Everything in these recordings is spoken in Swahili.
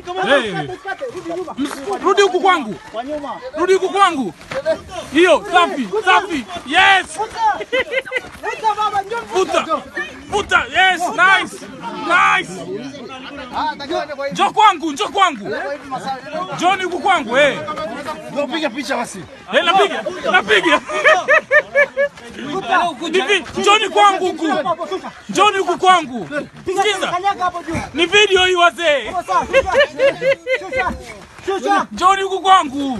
Hey. Rudi huku kwangu. Rudi huku kwangu. Hiyo safi, safi. Yes. Futa. Futa. Yes, nice. Nice. Njoo kwangu, njoo kwangu. Njoni huku kwangu eh. Piga picha basi. Eh, napiga. Napiga. Hivi, njoni kwangu huku. Njoni huku kwangu. Sikiza. Ni video hii wazee. Njoni huku kwangu.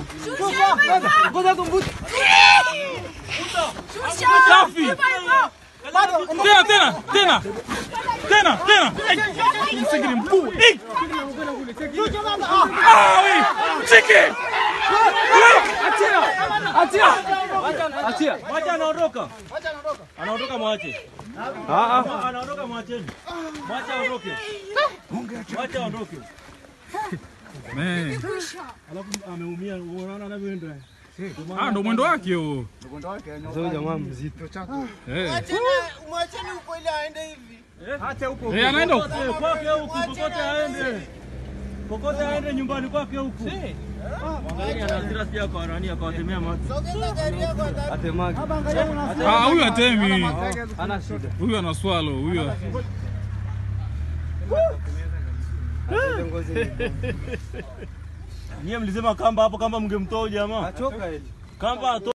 Safi. Tena tena tena. Tena tena. Ai, Msigiri mkuu. Eh. Ah, we. Chiki. Mwache anaondoka. Anaondoka mwache. Anaondoka mwacheni. Mwache aondoke. Mwache aondoke. Man. Alafu ameumia, unaona anavyoenda. Ah, ndo mwendo wake huo. Sasa jamaa mzito. Eh. Mwacheni huko ili aende hivi. Acha huko. Eh, anaenda huko. Kokote, Kwake huku, kokote aende. Kokote aende nyumbani kwake huku. Mwangalie ana hasira sija kwa nani akawatemea macho. Sogeza gari yako ndani. Atemagi. Ah, huyu atemi. Ana shida. Huyu ana swalo, huyu. Nyie mlisema kamba hapo kamba mngemtoa huyu jamaa. Achoka eti. Kamba ato